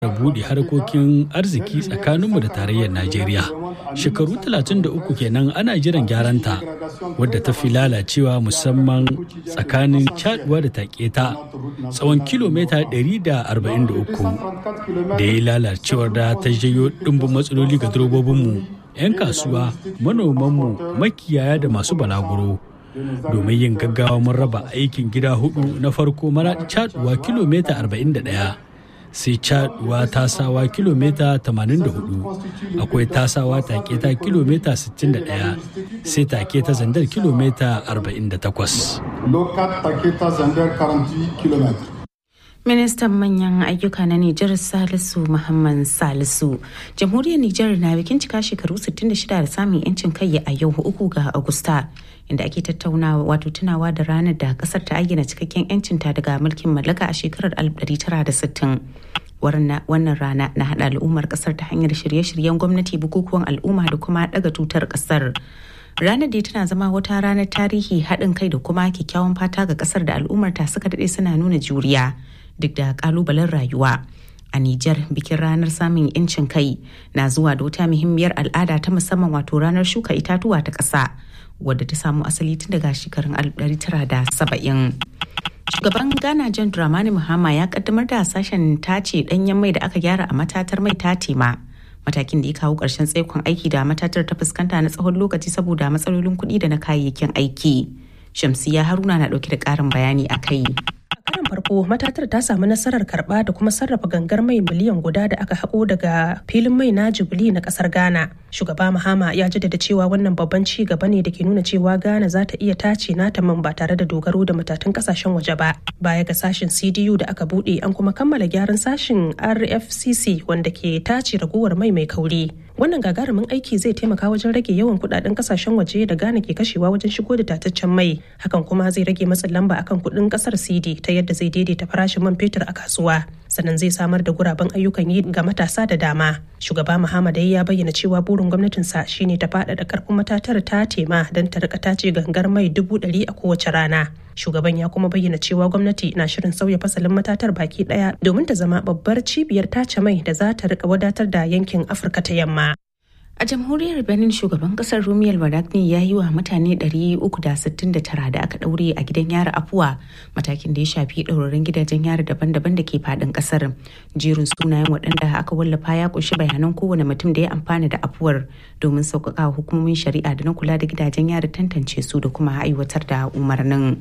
buɗe harkokin arziki tsakaninmu da tarayyar Najeriya. Shekaru 33 kenan ana jiran gyaranta wadda ta fi lalacewa musamman tsakanin caduwa da taketa tsawon kilomita 143 da ya lalacewar da ta jayo ɗimbin matsaloli ga direbobinmu, 'yan kasuwa, manomanmu, makiyaya da masu balaguro. domin yin gaggawa mun raba aikin gida hudu na farko mara caduwa kilomita 41 sai caduwa tasawa kilomita 84 akwai tasawa take ta kilomita 61 sai take ta zandar kilomita 48 Ministan manyan ayyuka na Nijar Salisu Muhammad Salisu. Jamhuriyar Nijar na bikin cika shekaru 66 da samun 'yancin kai a yau uku ga Agusta. Inda ake tattaunawa wato tunawa da ranar da kasar ta ayyana cikakken 'yancinta daga mulkin mallaka a shekarar 1960. wannan rana na haɗa al'ummar ƙasar ta hanyar shirye-shiryen gwamnati bukukuwan al'umma da kuma ɗaga tutar ƙasar. ranar da tana zama wata ranar tarihi haɗin kai da kuma kyakkyawan fata ga ƙasar da al'ummar ta suka daɗe suna nuna juriya duk da ƙalubalen rayuwa. A Nijar bikin ranar samun 'yancin kai na zuwa da wata muhimmiyar al'ada ta musamman wato ranar shuka itatuwa ta ƙasa wadda ta samu asali tun daga shekarun 1970. Shugaban Ghana John Dramani Mahama ya kaddamar da sashen tace danyen mai da aka gyara a matatar mai ta tema. Matakin da ya kawo ƙarshen tsaikon aiki da matatar ta fuskanta na tsawon lokaci saboda matsalolin kuɗi da na kayayyakin aiki. Shamsiya Haruna na ɗauke da ƙarin bayani a kai. karin farko matatar ta samu nasarar karba da kuma sarrafa gangar mai miliyan guda da aka haƙo daga filin mai na jubili na ƙasar ghana shugaba mahama ya jaddada cewa wannan babban ci gaba ne da ke nuna cewa ghana za ta iya tace nata man ba tare da dogaro da matatun ƙasashen waje ba baya ga sashen cdu da aka buɗe an kuma kammala gyaran sashen rfcc wanda ke tace ragowar mai mai kauri wannan gagarumin aiki zai taimaka wajen rage yawan kudaden kasashen waje da Ghana ke kashewa wajen shigo da tataccen mai hakan kuma zai rage matsin lamba akan kudin kasar CD ta yadda zai daidaita farashin man fetur a kasuwa sannan zai samar da guraben ayyukan yi ga matasa da dama shugaba Muhammad ya bayyana cewa burin gwamnatinsa shine ta faɗaɗa karfin matatar ta tema don ta rika tace gangar mai dubu ɗari a kowace rana shugaban ya kuma bayyana cewa gwamnati na shirin sauya fasalin matatar baki daya domin ta zama babbar cibiyar tace mai da za ta rika wadatar da yankin afirka ta yamma A jamhuriyar Benin shugaban kasar Rumiyar Wadagni ya yi wa mutane 369 da aka ɗaure a gidan yari afuwa matakin da ya shafi ɗaurarin gidajen yari daban-daban da ke faɗin ƙasar. Jerin sunayen waɗanda aka wallafa ya ƙunshi bayanan kowane mutum da ya amfana da afuwar domin sauƙaƙa hukumomin shari'a da na kula da gidajen yari tantance su da kuma aiwatar da umarnin.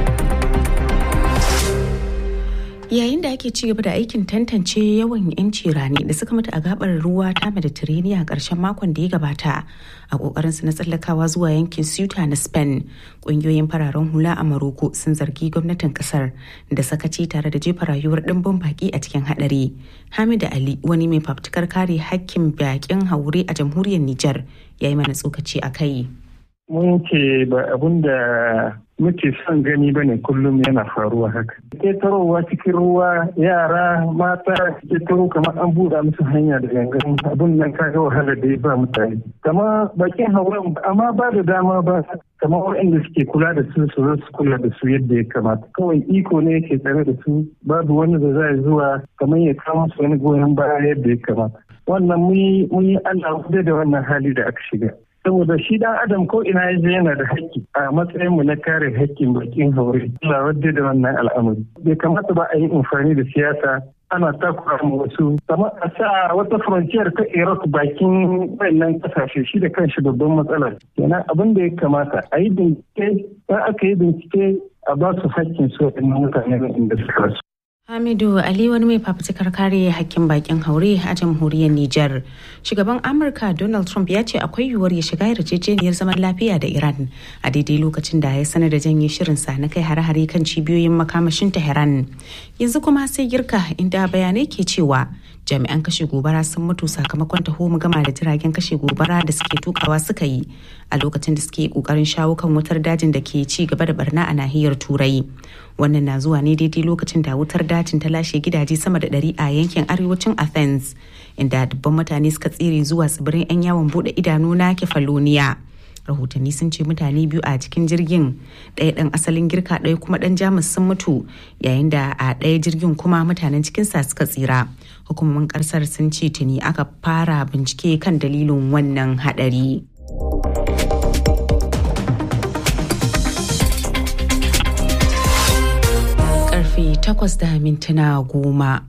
yayin da ake ci gaba da aikin tantance yawan 'yanci rani da suka mutu a gabar ruwa ta mediterranean a ƙarshen makon da ya gabata a ƙoƙarin su na tsallakawa zuwa yankin ceuta na spain ƙungiyoyin fararen hula a maroko sun zargi gwamnatin ƙasar da sakaci tare da jefa rayuwar ɗimbin baƙi a cikin haɗari hamida ali wani mai fafutukar kare hakkin baƙin haure a jamhuriyar niger ya yi mana tsokaci a kai mun ce ba abun da muke son gani ba ne kullum yana faruwa haka. Ƙetarowa cikin ruwa yara mata ƙetaro kamar an buɗe musu hanya da gangan abun nan kaga wahala da ya ba mutane. Kama bakin hauren amma ba da dama ba kamar waɗanda suke kula da su su zo su kula da su yadda ya kamata. Kawai iko ne yake tsare da su babu wani da za zuwa kamar ya kawo musu wani goyon baya yadda ya kamata. Wannan mun yi Allah da wannan hali da aka shiga. saboda shi dan adam ko ina ya yana da haƙƙi a matsayin mu na kare haƙƙin bakin haure Allah wadda da wannan al'amari bai kamata ba a yi amfani da siyasa ana takura mu wasu kamar a sa wata frontier ta Iraq bakin wannan kasashe shi da kanshi babban matsala kenan abin da ya kamata a yi bincike ba aka yi bincike a ba su haƙƙin su mutane inda suka rasu Hamidu Ali wani mai fafutukar kare hakkin bakin haure a jamhuriyar Nijar. Shugaban Amurka Donald Trump ya ce akwai yiwuwar ya shiga yarjejeniyar zaman lafiya da Iran a daidai lokacin da ya sanar da janye shirinsa na kai hare-hare kan cibiyoyin makamashin Tehran. Yanzu kuma sai girka inda bayanai ke cewa jami'an kashe gobara sun mutu sakamakon taho gama da jiragen kashe gobara da suke tukawa suka yi a lokacin da suke kokarin shawo kan wutar dajin da ke ci gaba da barna a nahiyar turai wannan na zuwa ne daidai lokacin da wutar dajin ta lashe gidaje sama da ɗari a yankin arewacin athens inda dubban mutane suka tsere zuwa tsibirin 'yan yawon bude idanu na kefaloniya rahotanni sun ce mutane biyu a cikin jirgin ɗaya ɗan asalin girka ɗaya kuma ɗan jamus sun mutu yayin da a ɗaya jirgin kuma mutanen cikinsa suka tsira hukumomin ƙasar sun ce tuni aka fara bincike kan dalilin wannan haɗari. Karfe takwas da mintuna goma.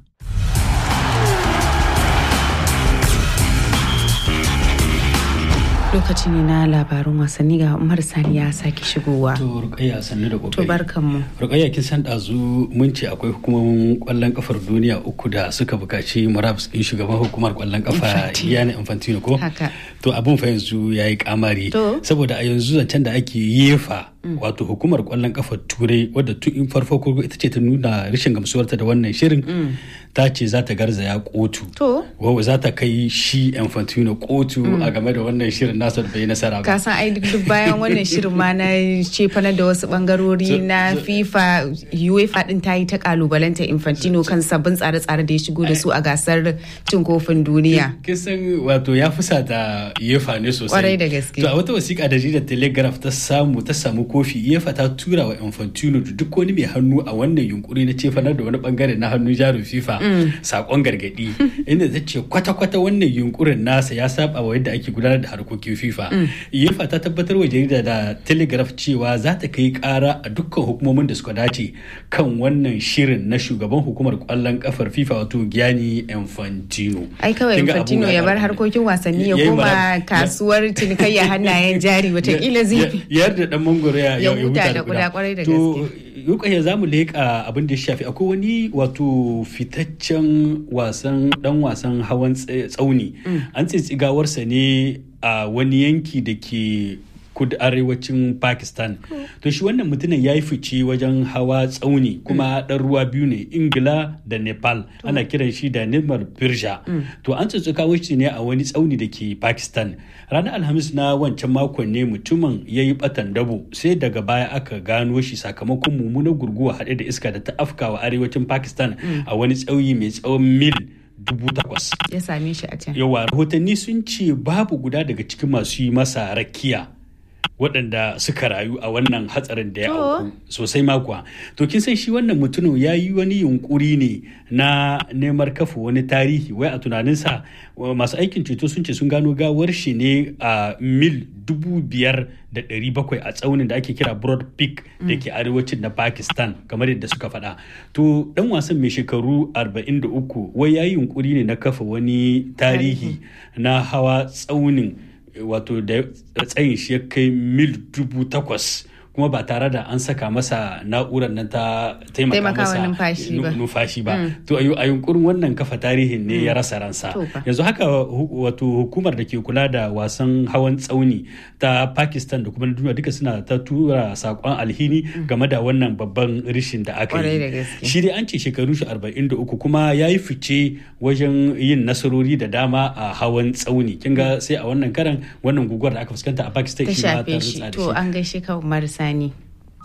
lokaci ne na labarun wasanni ga umar sani ya sake shigowa to rukayya sannu da kokari to barkanmu rukayya kin san dazu mun ce akwai hukumomin kwallon kafar duniya uku da suka bukaci murabus din shugaban hukumar kwallon kafa Gianni Infantino ko haka to abun fa yanzu yayi kamari saboda a yanzu zancen da ake yefa wato hukumar kwallon kafa turai wadda tun farko ko ita ce ta nuna rashin gamsuwarta da wannan shirin ta ce za ta garzaya kotu to za ta kai shi Infantino kotu a game da wannan shirin nasa da bai nasara ba ka san ai duk bayan wannan shirin ma na cefana da wasu bangarori na FIFA UEFA din ta yi ta kalubalanta Infantino kan sabbin tsare-tsare da ya shigo da su a gasar cin kofin duniya kisan wato ya fusata UEFA ne sosai kwarai da gaske to a wata wasiƙa da jaridar Telegraph ta samu ta samu kofi UEFA ta tura wa Infantino da duk wani mai hannu a wannan yunkuri na cefanar da wani bangare na hannun jarin FIFA sakon gargadi inda ta ce kwata-kwata wannan yunkurin nasa ya saba wa yadda ake gudanar da harkokin FIFA UEFA ta tabbatar wa jarida da Telegraph cewa za ta kai kara a dukkan hukumomin da suka dace kan wannan shirin na shugaban hukumar kwallon kafar FIFA wato Gianni Infantino ai kawai Infantino ya bar harkokin wasanni ya koma kasuwar cinikayya hannayen jari watakila zai yarda dan mangoro ya huta da kuda kwarai da gaske Yukaya za mu leƙa abin da ya shafi akwai wani wato fitaccen wasan dan wasan hawan tsauni an tsitsigawarsa ne a wani yanki da ke kudu arewacin pakistan to shi wannan mutumin ya yi fice wajen hawa tsauni kuma ɗan ruwa biyu ne ingila da nepal ana kiran shi da nimar birja to an tsotsuka shi ne a wani tsauni da ke pakistan ranar alhamis na wancan makon ne mutumin ya yi batan dabo sai daga baya aka gano shi sakamakon mummunar gurguwa haɗe da iska da ta afkawa arewacin pakistan a wani tsauyi mai tsawon mil dubu takwas. Ya same shi a can. Yawa rahotanni sun ce babu guda daga cikin masu yi masa rakiya. waɗanda suka rayu a wannan hatsarin da ya auku sosai makuwa to kin san shi wannan mutumin ya yi wani yunkuri ne na neman kafa wani tarihi wai a tunaninsa masu aikin ceto sun ce sun gano gawar shi ne a mil dubu biyar da ɗari bakwai a tsaunin da ake kira broad peak da ke arewacin na pakistan kamar yadda suka faɗa to ɗan wasan mai shekaru 43 wai ya yi yunkuri ne na kafa wani tarihi na hawa tsaunin wato da tsayin shi ya kai mil dubu takwas kuma ba tare da an saka masa na'urar nan ta taimaka masa numfashi ba to a yunkurin wannan kafa tarihin ne ya rasa ransa yanzu haka wato hukumar da ke kula da wasan hawan tsauni ta pakistan da kuma duniya duka suna ta tura sakon alhini game da wannan babban rishin da aka yi shi dai an ce shekaru shi 43 kuma ya yi fice wajen yin nasarori da dama a hawan tsauni kinga sai a wannan karan wannan guguwar da aka fuskanta a pakistan shi ma ta rutsa da shi to an gaishe ka marisa Sani.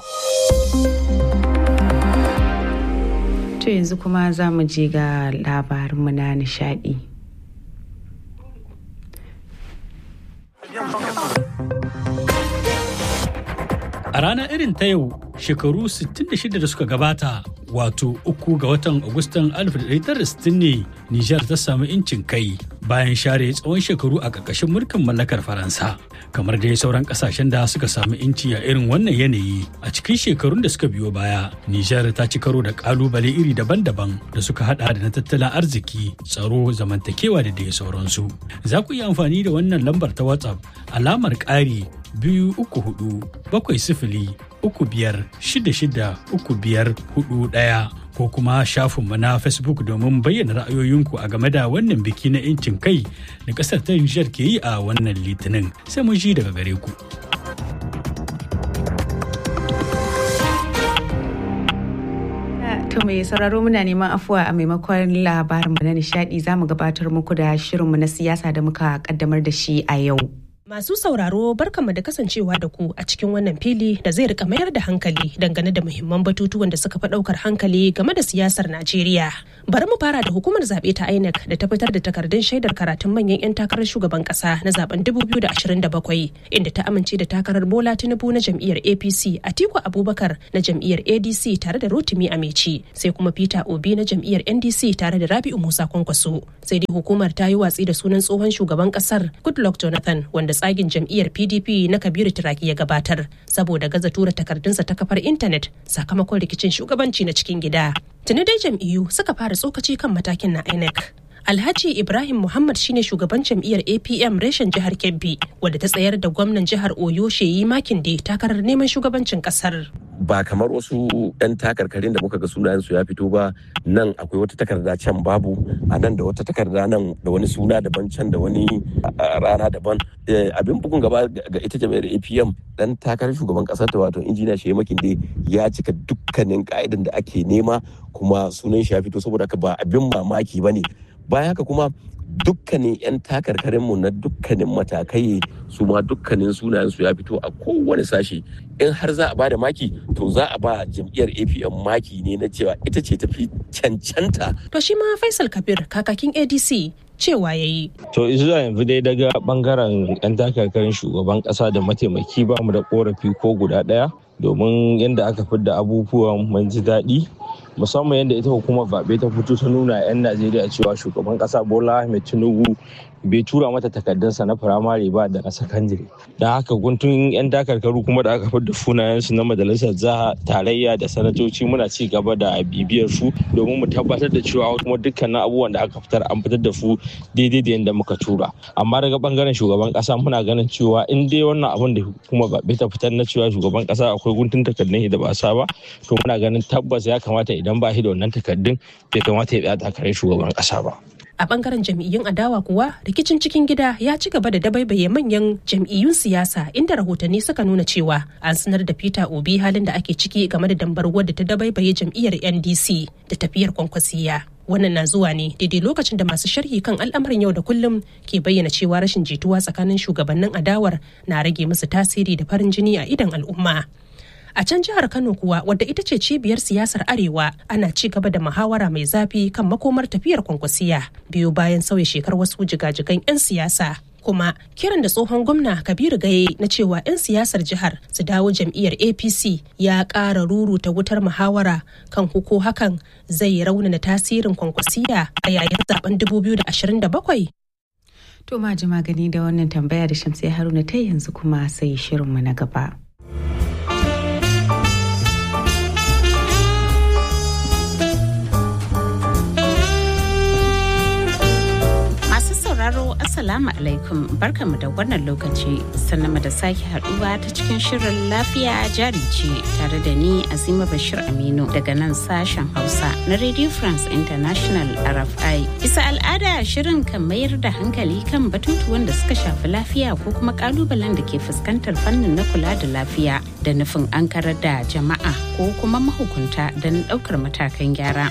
To yanzu kuma za mu je ga labarinmu na nishadi. A ranar irin ta yau shekaru 66 da suka gabata wato uku ga watan Agustan 1960 ne Nijar ta samu incin kai bayan share tsawon shekaru a ƙarƙashin mulkin mallakar Faransa. Kamar dai sauran ƙasashen da suka samu inci a irin wannan yanayi a cikin shekarun da suka biyo baya, Nijar ta ci karo da ƙalubale iri daban-daban da suka hada da na tattalin arziki, tsaro, zamantakewa da dai sauransu. Za ku iya amfani da wannan lambar ta WhatsApp alamar ƙari biyu uku hudu bakwai sifili uku biyar shida shida uku biyar hudu ɗaya ko kuma shafinmu na facebook domin bayyana ra'ayoyinku a game da wannan biki na 'yancin kai da ƙasar ta Nijar ke yi a wannan litinin sai mun ji daga gare ku. To mai sauraro muna neman afuwa a maimakon labarinmu na nishadi za mu gabatar muku da shirinmu na siyasa da muka kaddamar da shi a yau. Masu sauraro barkanmu da kasancewa da ku a cikin wannan fili da zai rika mayar da hankali dangane da muhimman batutuwan da suka fi daukar hankali game da siyasar Najeriya. Bari mu fara da hukumar zaɓe ta INEC da ta fitar da takardun shaidar karatun manyan 'yan takarar shugaban ƙasa na zaben 2027 inda ta amince da takarar Bola Tinubu na jam'iyyar APC Atiku Abubakar na jam'iyyar ADC tare da Rotimi Ameci sai kuma Peter Obi na jam'iyyar NDC tare da Rabi'u Musa Kwankwaso. Sai dai hukumar ta yi watsi da sunan tsohon shugaban ƙasar Goodluck Jonathan wanda tsagin jam'iyyar pdp na kabiru turaki ya gabatar saboda gaza tura takardunsa ta kafar intanet sakamakon rikicin shugabanci na cikin gida tuni dai jam'iyyu suka fara tsokaci kan matakin na inec Alhaji Ibrahim Muhammad shine shugaban jam'iyyar APM reshen jihar Kebbi wadda ta tsayar da gwamnan jihar Oyo Sheyi Makinde takarar neman shugabancin kasar. Ba kamar wasu 'yan takarkarin da muka ga sunayensu ya fito ba nan akwai wata takarda can babu a nan da wata takarda nan da wani suna daban can da wani rana daban. Abin bugun gaba ga ita jam'iyyar APM dan takarar shugaban kasar ta wato injiniya Sheyi Makinde ya cika dukkanin ka'idan da ake nema kuma sunan shi ya fito saboda haka ba abin mamaki ba ne. bayan haka kuma dukkanin 'yan takarkarinmu na dukkanin matakai su ma dukkanin sunayensu ya fito a kowane sashi in har za a ba da maki to za a ba jam'iyyar apm maki ne na cewa ita ce tafi cancanta to shi ma faisal kabir kakakin adc cewa ya yi. To zuwa yanzu dai daga bangaren 'yan takarkarin shugaban kasa da mataimaki ba mu da korafi ko guda ɗaya domin yadda aka fidda abubuwan mun ji daɗi musamman yadda ita hukumar zaɓe ta fito ta nuna 'yan najeriya cewa shugaban ƙasa bola ahmed tinubu bai tura mata takardunsa na firamare ba da na sakandare don haka guntun 'yan takarkaru kuma da aka fidda sunayensu na majalisar jiha tarayya da sanatoci muna ci gaba da bibiyar su domin mu tabbatar da cewa kuma dukkanin abubuwan da aka fitar an fitar da su daidai da yadda muka tura amma daga bangaren shugaban ƙasa muna ganin cewa in dai wannan abin da kuma zaɓe ta fitar na cewa shugaban ƙasa akwai guntun takardun da ba sa ba to muna ganin tabbas ya kamata idan ba shi da wannan takardun bai kamata ya tsaya takarar shugaban ƙasa ba. a bangaren jam'iyyun adawa kuwa rikicin cikin gida ya ci gaba da dabaibaye manyan jam'iyyun siyasa inda rahotanni suka nuna cewa an sanar da peter obi halin da ake ciki game da dambarwar da ta dabaibaye jam'iyyar ndc da tafiyar kwankwasiya wannan na zuwa ne daidai lokacin da masu sharhi kan al'amarin yau da kullum ke bayyana cewa rashin jituwa tsakanin shugabannin adawar na rage musu tasiri da farin jini a idan al'umma a can jihar kano kuwa wadda ita ce cibiyar siyasar arewa ana ci gaba da muhawara mai zafi kan makomar tafiyar kwankwasiya biyu bayan sauya shekar wasu jigajigan 'yan siyasa kuma kiran da tsohon gwamna kabiru gaye na cewa 'yan siyasar jihar su dawo jam'iyyar apc ya ƙara ruruta wutar muhawara kan huko hakan zai raunana tasirin kwankwasiya a yayin zaben 2027 To ma ji magani da wannan tambaya da Shamsai Haruna ta yanzu kuma sai shirinmu na gaba. sauraro Assalamu alaikum barkamu da wannan lokaci sannan da sake haduwa ta cikin shirin lafiya jari ce tare da ni Azima Bashir Aminu daga nan sashen Hausa na Radio France International RFI. Bisa al'ada shirin kan mayar da hankali kan batutuwan da suka shafi lafiya ko kuma kalubalen da ke fuskantar fannin na kula da lafiya da nufin an karar da jama'a ko kuma mahukunta don ɗaukar matakan gyara.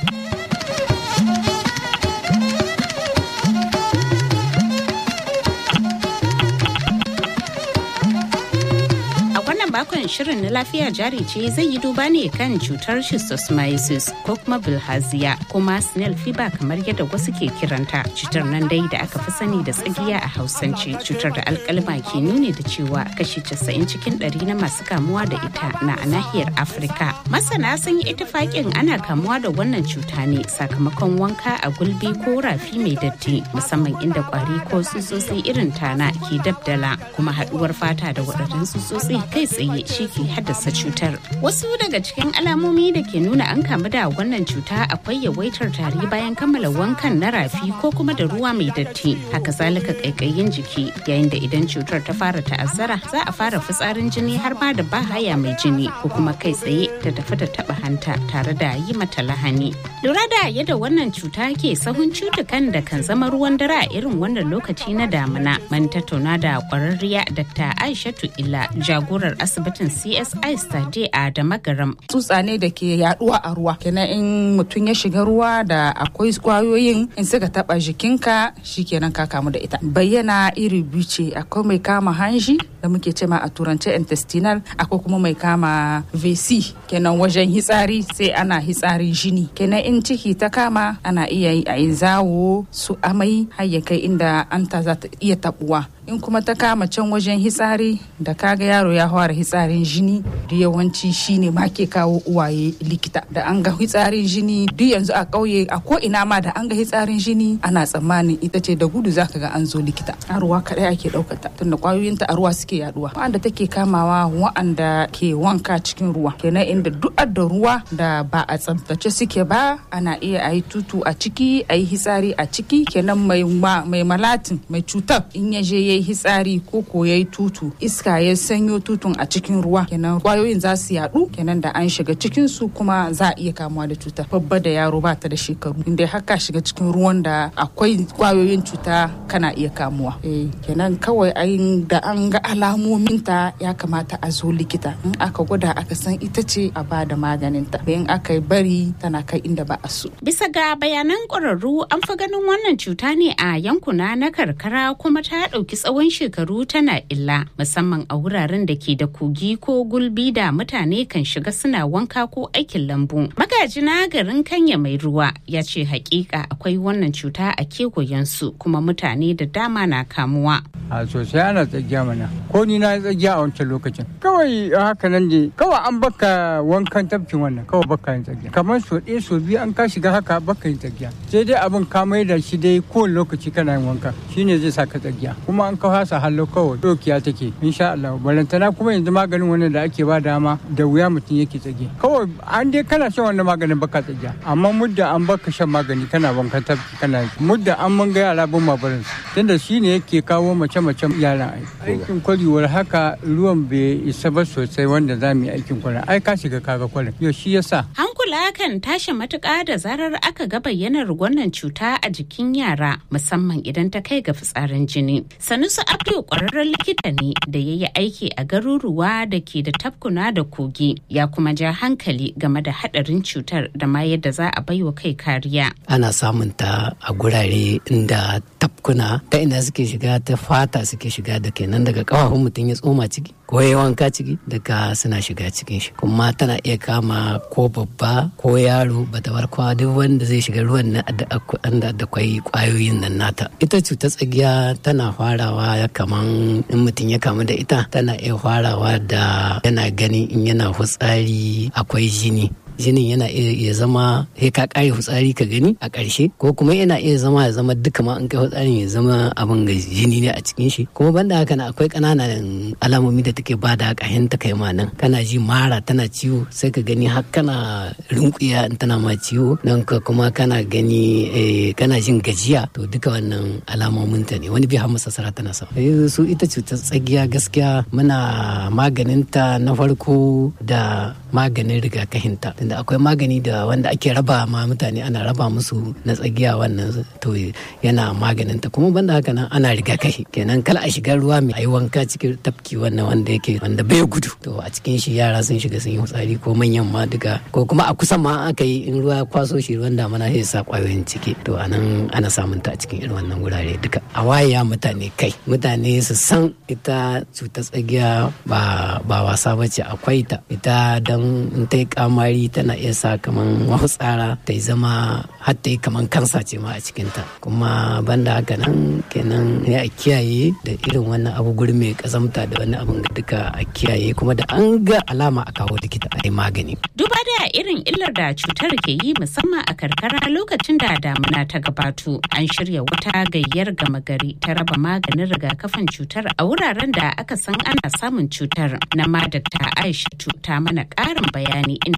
bakon shirin na lafiya jari ce zai yi duba ne kan cutar schistosomiasis ko kuma bilhaziya kuma snail fever kamar yadda wasu ke kiranta cutar nan dai da aka fi sani da tsagiya a hausance cutar da alkalma ke nuni da cewa kashi 90 cikin 100 na masu kamuwa da ita na a nahiyar afirka masana sun yi itifakin ana kamuwa da wannan cuta ne sakamakon wanka a gulbi ko rafi mai datti musamman inda kwari ko tsutsotsi irin tana ke dabdala kuma haduwar fata da waɗannan tsutsotsi kai tsaye shi ke haddasa cutar. Wasu daga cikin alamomi da ke nuna an kamu da wannan cuta akwai yawaitar tari bayan kammala wankan na rafi ko kuma da ruwa mai datti. Haka zalika kaikayin jiki yayin da idan cutar ta fara ta'azzara za a fara fitsarin jini har ma da bahaya mai jini ko kuma kai tsaye ta tafi da taba hanta tare da yi mata lahani. Lura da yadda wannan cuta ke sahun cutukan da kan zama ruwan dare a irin wannan lokaci na damina. Man tattauna da kwararriya Dr. Aishatu Illa jagorar asibiti asibitin CSI Sade a Damagaram. Tsutsa ne da ke yaduwa a ruwa. Kenan in mutum ya shiga ruwa da akwai kwayoyin in suka taba jikinka shikenan ka kamu da ita. Bayyana iri biyu ce akwai mai kama hanji da muke cema a turance intestinal akwai kuma mai kama VC kenan wajen hitsari sai ana hitsarin jini. Kenan in ciki ta kama ana iya yi a zawo su amai har ya kai inda anta za ta iya tabuwa. in kuma ta kama can wajen hitsari da kaga yaro ya fara hitsarin jini da yawanci shine ma ke kawo uwaye likita da an ga hitsarin jini duk yanzu a ƙauye a ko ina ma da an ga hitsarin jini ana tsammanin ita ce da gudu zaka ga an zo likita a ruwa kadai ake ɗaukata tunda kwayoyinta a ruwa suke yaduwa wa'anda take kamawa wa'anda ke wanka cikin ruwa kenan inda duk da ruwa da ba a tsaftace suke ba ana iya a yi tutu a ciki a yi hitsari a ciki kenan mai malatin mai cutar in ya je ya yi hitsari ko ko ya yi tutu iska ya sanyo tutun a cikin ruwa kenan kwayoyin za su yadu kenan da an shiga cikin su kuma za a iya kamuwa da cuta babba da yaro ba ta da shekaru inda haka shiga cikin ruwan da akwai kwayoyin cuta kana iya kamuwa eh kenan kawai ayin da an ga alamomin ta ya kamata a zo likita in aka gwada aka san ita ce a ba da maganin ta in aka yi bari tana kai inda ba a so bisa ga bayanan ƙwararru an fi ganin wannan cuta ne a yankuna na karkara kuma ta ɗauki tsawon shekaru tana illa musamman a wuraren da ke da kogi ko gulbi da mutane kan shiga suna wanka ko aikin lambu. Magajina garin Kanya mai ruwa ya ce hakika akwai wannan cuta a kewayensu kuma mutane da dama na kamuwa. a sosai ana tsagiya mana ko ni na tsagiya a wancan lokacin kawai haka nan ne kawai an baka wankan tafkin wannan kawai baka yin tsagiya kamar so ɗaya so biyu an ka shiga haka baka yin tsagiya sai dai abin ka mai da shi dai kowane lokaci kana yin wanka shine zai sa ka tsagiya kuma an ka hasa hallo kawai dokiya take insha Allah balantana kuma yanzu maganin wannan da ake ba dama da wuya mutum yake tsage kawai an dai kana shan wannan maganin baka tsagiya amma mudda an baka shan magani kana wankan tafki kana mudda an mun ga yara bin mabarin tunda shine yake kawo mace mace-macen yaran aikin kwarewar haka ruwan bai isa ba sosai wanda za mu yi aikin kwarin ai ka shiga kaga kwarin yau shi yasa hankula kan tashi matuƙa da zarar aka ga bayyanar wannan cuta a jikin yara musamman idan ta kai ga fitsarin jini sanusi abdul kwararren likita ne da ya yi aiki a garuruwa da ke da tafkuna da kogi ya kuma ja hankali game da haɗarin cutar da ma yadda za a baiwa kai kariya ana samun ta a gurare inda tafkuna ta ina suke shiga ta fata suke shiga da kenan daga kafafun mutum ya tsoma ciki ko ya wanka ciki daga suna shiga cikin shi kuma tana iya kama ko babba ko yaro bata barkwa duk wanda zai shiga ruwan na da kwai kwayoyin nan nata ita cutar tsagiya tana farawa ya kaman in mutum ya kamu da ita tana iya farawa da yana ganin in yana hutsari akwai jini jinin yana iya zama sai ka kare hutsari ka gani a ƙarshe ko kuma yana iya zama ya zama duka ma an kai hutsarin ya zama abin ga jini ne a cikin shi kuma banda haka na akwai ƙananan alamomi da take ba da ƙahin ta kai ma nan kana ji mara tana ciwo sai ka gani har kana rinkuya in tana ma ciwo nan ka kuma kana gani kana jin gajiya to duka wannan alamomin ta ne wani bi har masasara tana sa su ita cutar tsagiya gaskiya muna maganin ta na farko da maganin rigakafinta tunda akwai magani da wanda ake raba ma mutane ana raba musu na tsagiya wannan to yana maganin ta kuma banda haka nan ana rigakafi kenan kala a shiga ruwa mai ayi wanka cikin tafki wannan wanda yake wanda bai gudu to a cikin shi yara sun shiga sun yi hutsari ko manyan ma duka ko kuma a kusan ma aka yi in ruwa kwaso shi ruwan damana sai sa kwayoyin ciki to anan ana samun ta a cikin irin wannan wurare duka a waya mutane kai mutane su san ita cutar tsagiya ba ba wasa bace akwai ta ita dan in ta yi kamari tana iya sa kaman tsara ta yi zama har ta yi kaman kansa ce ma a cikinta kuma banda haka nan kenan ya a kiyaye da irin wannan abu guri mai kazamta da wani abin duka a kiyaye kuma da an ga alama a kawo likita a yi magani. Duba da irin illar da cutar ke yi musamman a karkara lokacin da damuna ta gabato an shirya wata gayyar gama gari ta raba maganin rigakafin cutar a wuraren da aka san ana samun cutar na ma Dr. Aisha ta mana ƙarin bayani inda ta fara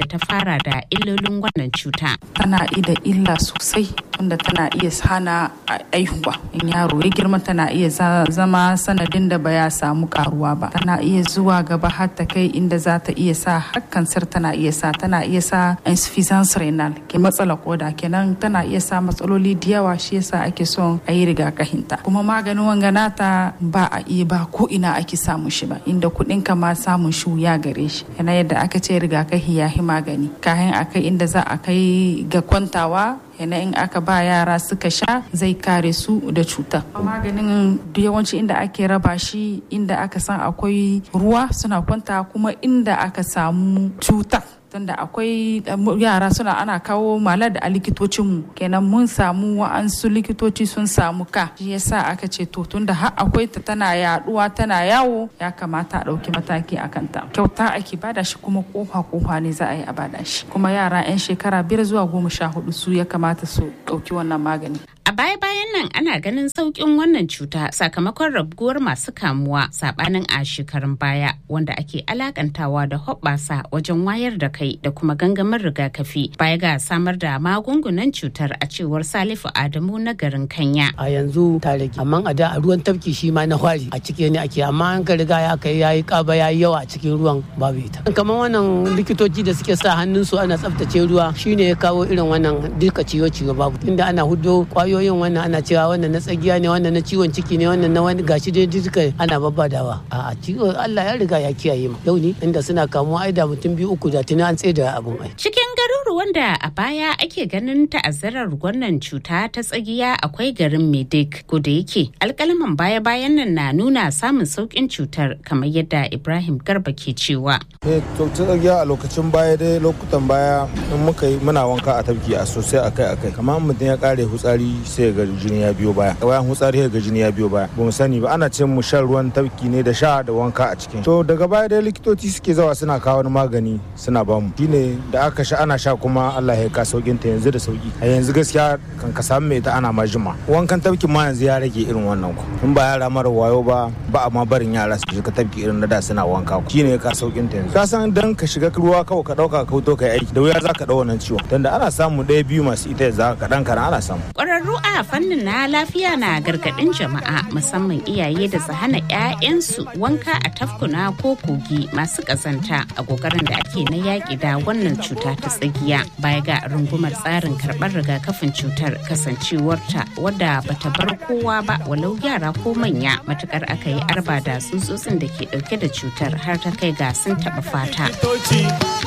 tunkara da illolin wannan cuta. Tana da illa sosai tunda tana iya hana aihuwa. In yaro ya girma tana iya zama sanadin da ba ya samu karuwa ba. Tana iya zuwa gaba har ta kai inda za ta iya sa har kansar tana iya sa tana iya sa insuffisance renal ke matsala koda kenan tana iya sa matsaloli da yawa shi yasa ake son a yi rigakafinta. Kuma maganin wanganata ba a iya ba ko ina ake samun shi ba inda kuɗin ka ma samun shi ya gare shi. Yana yadda aka ce rigakafi ya yi magani. Kayan akai inda za a kai ga kwantawa yana in aka ba yara suka sha zai kare su da cuta maganin yawanci inda ake raba shi inda aka san akwai ruwa suna kwanta kuma inda aka samu cuta tunda akwai yara suna ana kawo malar da a likitocinmu kenan mun samu wa'ansu likitoci sun samu ka shi yasa aka ce to tunda har akwai ta tana yaduwa tana yawo ya kamata a ɗauki mataki a kanta kyauta ake bada shi kuma kofa kofa ne za a yi a bada shi kuma yara 'yan shekara biyar zuwa goma sha hudu su ya kamata su ɗauki wannan magani A baya-bayan nan ana ganin sauƙin wannan cuta sakamakon rabuwar masu kamuwa sabanin a shekarun baya wanda ake alakantawa da hoɓɓasa wajen wayar da kai da kuma gangamin rigakafi baya ga samar da magungunan cutar a cewar Salifu Adamu na garin Kanya. A yanzu ta rage amma a da a ruwan tafki shi ma na hwari a cike ne ake amma an ka riga ya kai yayi kaba yayi yawa a cikin ruwan babu ita. Kamar wannan likitoci da suke sa hannunsu ana tsaftace ruwa shine ya kawo irin wannan duka ciwo-ciwo babu inda ana hudo kwayoyi yin wannan ana cewa wannan na tsagiya ne wannan na ciwon ciki ne wannan na wani gashi dai duka ana babbadawa a ciwo Allah ya riga ya kiyaye mu yau ne inda suna kamuwa ai da mutum biyu uku da tuni an tsaye da abun ai cikin garuruwan da a baya ake ganin ta'azzarar wannan cuta ta tsagiya akwai garin Medik ko da yake alkalaman baya bayan nan na nuna samun saukin cutar kamar yadda Ibrahim Garba ke cewa eh to tsagiya a lokacin baya dai lokutan baya in muka yi muna wanka a tafki a sosai akai akai kamar mutum ya kare hutsari sai ga jini ya biyo baya bayan hutsari ga jini ya biyo baya ba mu sani ba ana ce mu shan ruwan tafki ne da sha da wanka a cikin to daga baya dai likitoci suke zawa suna kawo wani magani suna ba mu shine da aka sha ana sha kuma Allah ya ka saukin ta yanzu da sauki a yanzu gaskiya kan ka samu mai ta ana ma jima wankan tafkin ma yanzu ya rage irin wannan ku in ba yara mara wayo ba ba a ma barin yara su shiga tafki irin na da suna wanka ku shine ka saukin ta yanzu ka san dan ka shiga ruwa kawai ka dauka ka fito kai aiki da wuya za ka dau wannan ciwon tunda ana samu ɗaya biyu masu ita za ka dan kana ana samu ƙwararru a fannin na lafiya na gargaɗin jama'a musamman iyaye da su hana 'ya'yansu wanka a tafkuna ko kogi masu ƙazanta a ƙoƙarin da ake na yaƙi da wannan cuta ta tsagiya baya ga rungumar tsarin karɓar rigakafin cutar kasancewarta wadda bata bar kowa ba walau yara ko manya matukar aka yi arba da tsutsotsin da ke ɗauke da cutar har ta kai ga sun taɓa fata.